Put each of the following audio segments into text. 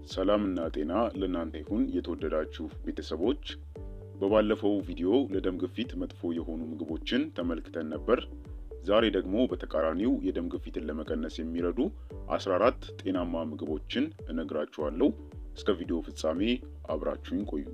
ሰላምና ጤና ለእናንተ ይሁን የተወደዳችሁ ቤተሰቦች። በባለፈው ቪዲዮ ለደም ግፊት መጥፎ የሆኑ ምግቦችን ተመልክተን ነበር። ዛሬ ደግሞ በተቃራኒው የደም ግፊትን ለመቀነስ የሚረዱ 14 ጤናማ ምግቦችን እነግራችኋለሁ። እስከ ቪዲዮ ፍጻሜ አብራችሁኝ ቆዩ።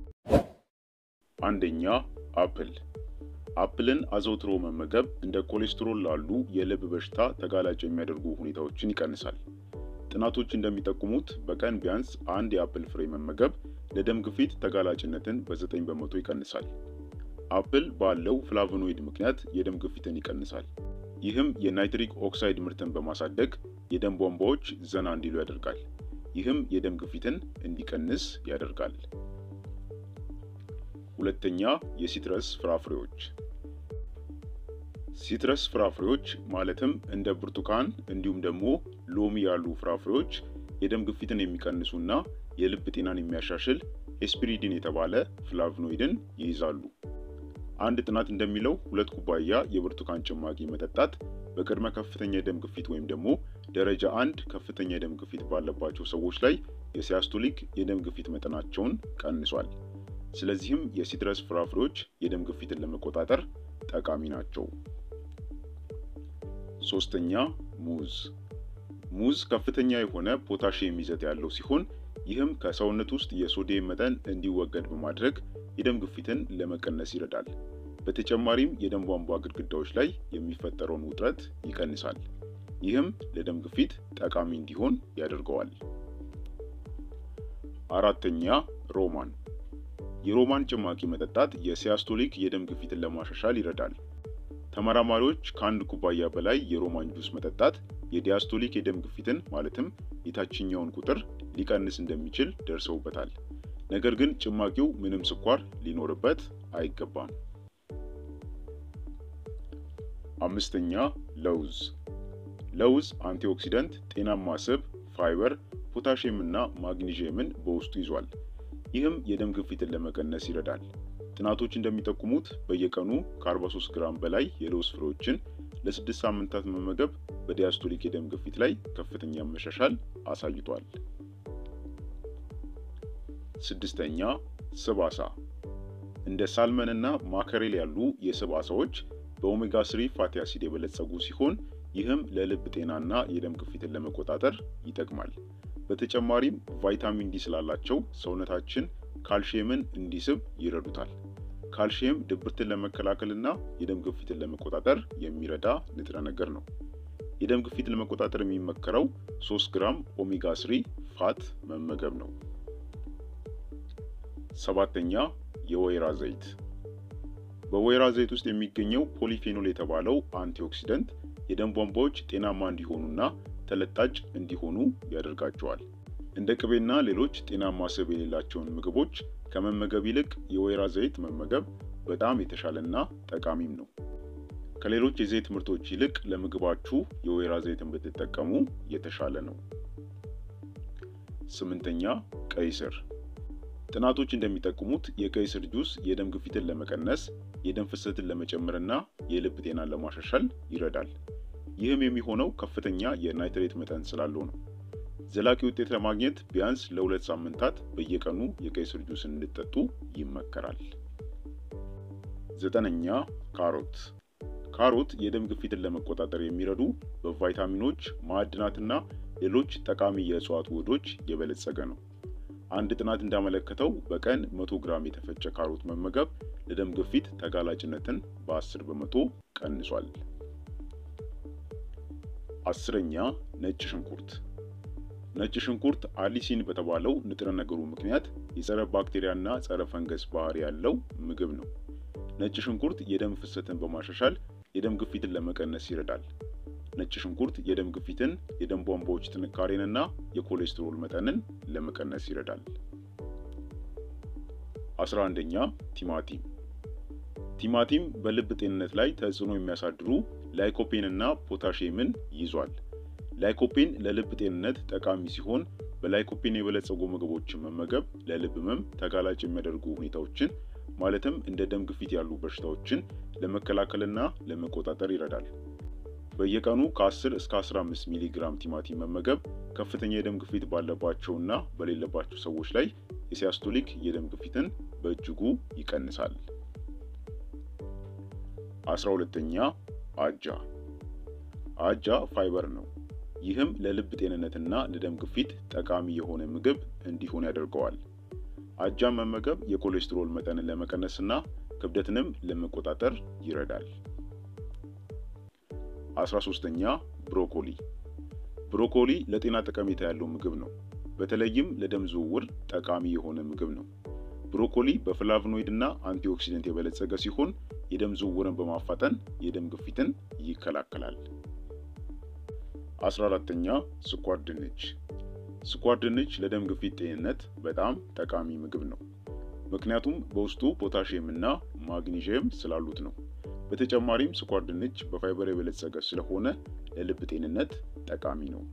አንደኛ አፕል። አፕልን አዘውትሮ መመገብ እንደ ኮሌስትሮል ላሉ የልብ በሽታ ተጋላጭ የሚያደርጉ ሁኔታዎችን ይቀንሳል። ጥናቶች እንደሚጠቁሙት በቀን ቢያንስ አንድ የአፕል ፍሬ መመገብ ለደም ግፊት ተጋላጭነትን በዘጠኝ በመቶ ይቀንሳል። አፕል ባለው ፍላቮኖይድ ምክንያት የደም ግፊትን ይቀንሳል። ይህም የናይትሪክ ኦክሳይድ ምርትን በማሳደግ የደም ቧንቧዎች ዘና እንዲሉ ያደርጋል። ይህም የደም ግፊትን እንዲቀንስ ያደርጋል። ሁለተኛ የሲትረስ ፍራፍሬዎች። ሲትረስ ፍራፍሬዎች ማለትም እንደ ብርቱካን እንዲሁም ደግሞ ሎሚ ያሉ ፍራፍሬዎች የደም ግፊትን የሚቀንሱና የልብ ጤናን የሚያሻሽል ኤስፒሪዲን የተባለ ፍላቭኖይድን ይይዛሉ። አንድ ጥናት እንደሚለው ሁለት ኩባያ የብርቱካን ጭማቂ መጠጣት በቅድመ ከፍተኛ የደም ግፊት ወይም ደግሞ ደረጃ አንድ ከፍተኛ የደም ግፊት ባለባቸው ሰዎች ላይ የሲያስቶሊክ የደም ግፊት መጠናቸውን ቀንሷል። ስለዚህም የሲትረስ ፍራፍሬዎች የደም ግፊትን ለመቆጣጠር ጠቃሚ ናቸው። ሶስተኛ ሙዝ። ሙዝ ከፍተኛ የሆነ ፖታሺየም ይዘት ያለው ሲሆን ይህም ከሰውነት ውስጥ የሶዲየም መጠን እንዲወገድ በማድረግ የደም ግፊትን ለመቀነስ ይረዳል። በተጨማሪም የደም ቧንቧ ግድግዳዎች ላይ የሚፈጠረውን ውጥረት ይቀንሳል። ይህም ለደም ግፊት ጠቃሚ እንዲሆን ያደርገዋል። አራተኛ ሮማን። የሮማን ጭማቂ መጠጣት የሲያስቶሊክ የደም ግፊትን ለማሻሻል ይረዳል። ተመራማሪዎች ከአንድ ኩባያ በላይ የሮማን ጁስ መጠጣት የዲያስቶሊክ የደም ግፊትን ማለትም የታችኛውን ቁጥር ሊቀንስ እንደሚችል ደርሰውበታል። ነገር ግን ጭማቂው ምንም ስኳር ሊኖርበት አይገባም። አምስተኛ ለውዝ። ለውዝ አንቲኦክሲደንት፣ ጤናማ ስብ፣ ፋይበር፣ ፖታሽየም እና ማግኒዥየምን በውስጡ ይዟል። ይህም የደም ግፊትን ለመቀነስ ይረዳል። ጥናቶች እንደሚጠቁሙት በየቀኑ ከ43 ግራም በላይ የለውዝ ፍሬዎችን ለስድስት ሳምንታት መመገብ በዲያስቶሊክ የደም ግፊት ላይ ከፍተኛ መሻሻል አሳይቷል። ስድስተኛ ስብ ዓሳ። እንደ ሳልመን እና ማከሬል ያሉ የስብ ዓሳዎች በኦሜጋ ስሪ ፋቲ አሲድ የበለጸጉ ሲሆን ይህም ለልብ ጤናና የደም ግፊትን ለመቆጣጠር ይጠቅማል። በተጨማሪም ቫይታሚን ዲ ስላላቸው ሰውነታችን ካልሽየምን እንዲስብ ይረዱታል። ካልሽየም ድብርትን ለመከላከልና የደም ግፊትን ለመቆጣጠር የሚረዳ ንጥረ ነገር ነው። የደም ግፊት ለመቆጣጠር የሚመከረው 3 ግራም ኦሜጋ ስሪ ፋት መመገብ ነው። ሰባተኛ የወይራ ዘይት። በወይራ ዘይት ውስጥ የሚገኘው ፖሊፌኖል የተባለው አንቲኦክሲደንት የደም ቧንቧዎች ጤናማ እንዲሆኑና ተለጣጭ እንዲሆኑ ያደርጋቸዋል። እንደ ቅቤና ሌሎች ጤናማ ስብ የሌላቸውን ምግቦች ከመመገብ ይልቅ የወይራ ዘይት መመገብ በጣም የተሻለና ጠቃሚም ነው። ከሌሎች የዘይት ምርቶች ይልቅ ለምግባችሁ የወይራ ዘይትን ብትጠቀሙ የተሻለ ነው። ስምንተኛ ቀይ ስር። ጥናቶች እንደሚጠቁሙት የቀይ ስር ጁስ የደም ግፊትን ለመቀነስ፣ የደም ፍሰትን ለመጨመርና የልብ ጤናን ለማሻሻል ይረዳል። ይህም የሚሆነው ከፍተኛ የናይትሬት መጠን ስላለው ነው። ዘላቂ ውጤት ለማግኘት ቢያንስ ለሁለት ሳምንታት በየቀኑ የቀይ ስር ጁስን እንድጠጡ ይመከራል። ዘጠነኛ ካሮት። ካሮት የደም ግፊትን ለመቆጣጠር የሚረዱ በቫይታሚኖች ማዕድናትና ሌሎች ጠቃሚ የእጽዋት ውህዶች የበለጸገ ነው። አንድ ጥናት እንዳመለከተው በቀን 100 ግራም የተፈጨ ካሮት መመገብ ለደም ግፊት ተጋላጭነትን በ10 በመቶ ቀንሷል። አስረኛ ነጭ ሽንኩርት ነጭ ሽንኩርት አሊሲን በተባለው ንጥረ ነገሩ ምክንያት የጸረ ባክቴሪያና ጸረ ፈንገስ ባህሪ ያለው ምግብ ነው። ነጭ ሽንኩርት የደም ፍሰትን በማሻሻል የደም ግፊትን ለመቀነስ ይረዳል። ነጭ ሽንኩርት የደም ግፊትን፣ የደም ቧንቧዎች ጥንካሬንና የኮሌስትሮል መጠንን ለመቀነስ ይረዳል። አስራ አንደኛ ቲማቲም። ቲማቲም በልብ ጤንነት ላይ ተጽዕኖ የሚያሳድሩ ላይኮፔን እና ፖታሽየምን ይዟል። ላይኮፔን ለልብ ጤንነት ጠቃሚ ሲሆን በላይኮፔን የበለጸጉ ምግቦችን መመገብ ለልብ ህመም ተጋላጭ የሚያደርጉ ሁኔታዎችን ማለትም እንደ ደም ግፊት ያሉ በሽታዎችን ለመከላከልና ለመቆጣጠር ይረዳል። በየቀኑ ከ10 እስከ 15 ሚሊ ግራም ቲማቲም መመገብ ከፍተኛ የደም ግፊት ባለባቸውና በሌለባቸው ሰዎች ላይ የሲያስቶሊክ የደም ግፊትን በእጅጉ ይቀንሳል። 12ኛ አጃ። አጃ ፋይበር ነው። ይህም ለልብ ጤንነትና ለደም ግፊት ጠቃሚ የሆነ ምግብ እንዲሆን ያደርገዋል። አጃን መመገብ የኮሌስትሮል መጠንን ለመቀነስና ክብደትንም ለመቆጣጠር ይረዳል። 13ኛ ብሮኮሊ። ብሮኮሊ ለጤና ጠቀሜታ ያለው ምግብ ነው። በተለይም ለደም ዝውውር ጠቃሚ የሆነ ምግብ ነው። ብሮኮሊ በፍላቭኖይድ እና አንቲኦክሲደንት የበለጸገ ሲሆን የደም ዝውውርን በማፋጠን የደም ግፊትን ይከላከላል። 14ኛ ስኳር ድንች። ስኳር ድንች ለደም ግፊት ጤንነት በጣም ጠቃሚ ምግብ ነው። ምክንያቱም በውስጡ ፖታሽየም እና ማግኒዥየም ስላሉት ነው። በተጨማሪም ስኳር ድንች በፋይበር የበለጸገ ስለሆነ ለልብ ጤንነት ጠቃሚ ነው።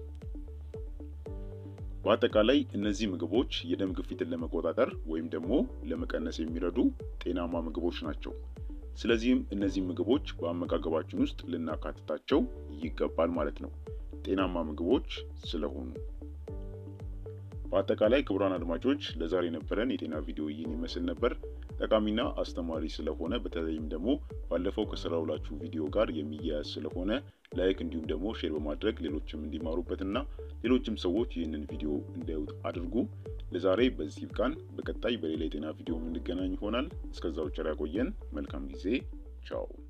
በአጠቃላይ እነዚህ ምግቦች የደም ግፊትን ለመቆጣጠር ወይም ደግሞ ለመቀነስ የሚረዱ ጤናማ ምግቦች ናቸው። ስለዚህም እነዚህ ምግቦች በአመጋገባችን ውስጥ ልናካትታቸው ይገባል ማለት ነው፣ ጤናማ ምግቦች ስለሆኑ። በአጠቃላይ ክቡራን አድማጮች ለዛሬ የነበረን የጤና ቪዲዮ ይህን ይመስል ነበር። ጠቃሚና አስተማሪ ስለሆነ በተለይም ደግሞ ባለፈው ከሰራሁላችሁ ቪዲዮ ጋር የሚያያዝ ስለሆነ ላይክ እንዲሁም ደግሞ ሼር በማድረግ ሌሎችም እንዲማሩበትና ሌሎችም ሰዎች ይህንን ቪዲዮ እንዲያዩት አድርጉ። ለዛሬ በዚህ ይብቃን። በቀጣይ በሌላ የጤና ቪዲዮ የምንገናኝ ይሆናል። እስከዛው ቸር ያቆየን። መልካም ጊዜ። ቻው